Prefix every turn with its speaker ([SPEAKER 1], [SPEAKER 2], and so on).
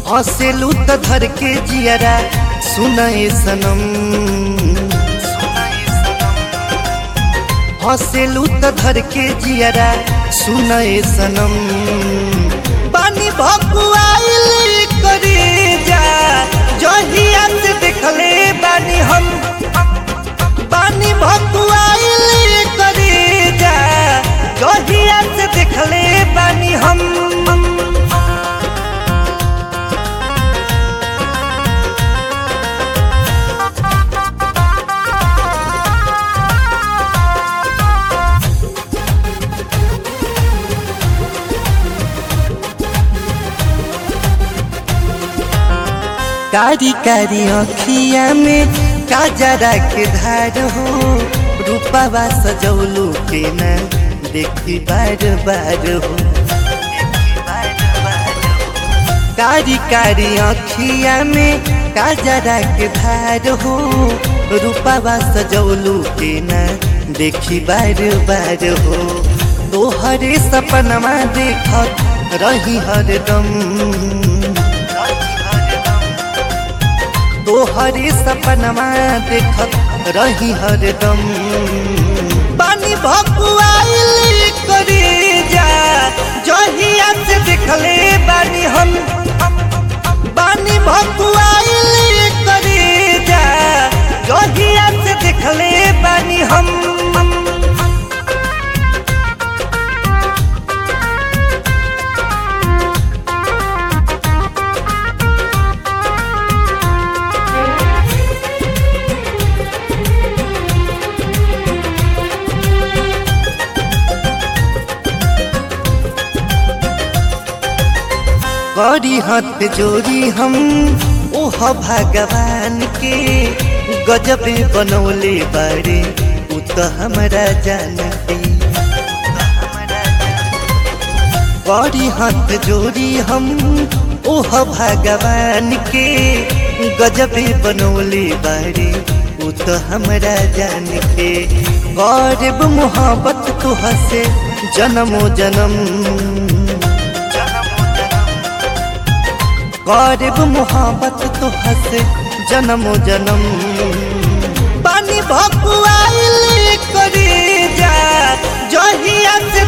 [SPEAKER 1] हंसेलू त धर के जियरा सुनाए सनम हंसेलू त धर के जियरा सुनाए सनम पानी भकुआइल करे जा जहिया से देखले बानी हम पानी भकुआइल करे जा जहिया से देखले बानी हम कारी कारी अखिया में काजरा के धार हो रूपावा सजौलू के न देखी बार बार हो कारी कारी अखिया में काजरा के धार हो रूपावा सजौलू के न देखी बार बार हो तोहरे सपनमा देखत रही हरदम तोहरे सपनमा देखत रही हरदम पानी भकुआइल करे जा जहिया से देखले बानी हम पानी भकुआइल करे जा जहिया से देखले बानी हम करी हाथ जोड़ी हम ओह भगवान के गजब बनौले बारे उ तो हमारा जान के करी हाथ जोड़ी हम ओह भगवान के गजब बनौले बारे उ तो हमारा जान के गौरव मोहब्बत तो हसे जन्मो जन्म गौरव मोहब्बत तो हसे जन्मो जन्म पानी भकुआइल करे जा जहिया से